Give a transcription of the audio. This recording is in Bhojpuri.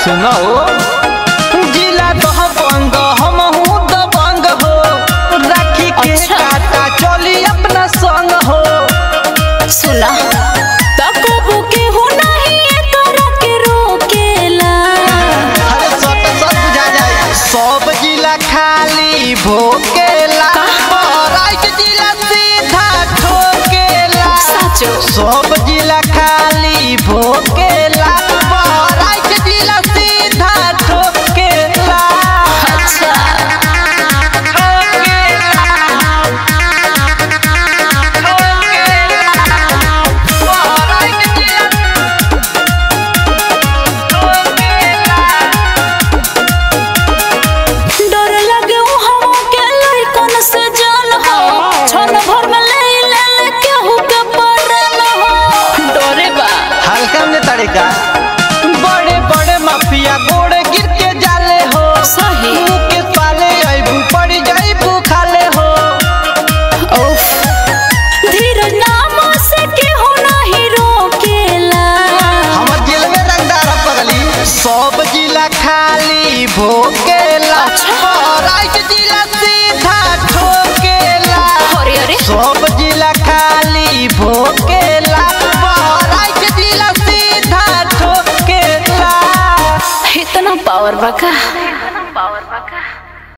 सुनो जिला दह बंग हम हूँ दबंग हो राखी के अच्छा। काटा चली अपना संग हो सुना तकबू के हो नहीं एकरा के रोकेला अरे सट सट बुझा जाए सब जिला खाली भोकेला राइट जिला सीधा ठोकेला साचो सब जिला खाली भोकेला राइट जिला सीधा ठोकेला अच्छा डर लगे हम के लइकन से जान हो छन भर में ले ले ले केहू के पड़ल हो डरे बा हल्का में तरीका बड़े बड़े माफिया गोड़े गिर के जाले हो सही मुंह के पाले अबू पड़ जाइबू खाले हो उफ धीरज नाम से केहू नहीं रोकेला हमर दिल में रंगदार पगली सब जिला खाली भोकेला अच्छा। राइट जिला सीधा ठोकेला अरे अरे सब जिला खाली भोकेला राइट जिला सीधा ठोकेला इतना पावर बका पावर बका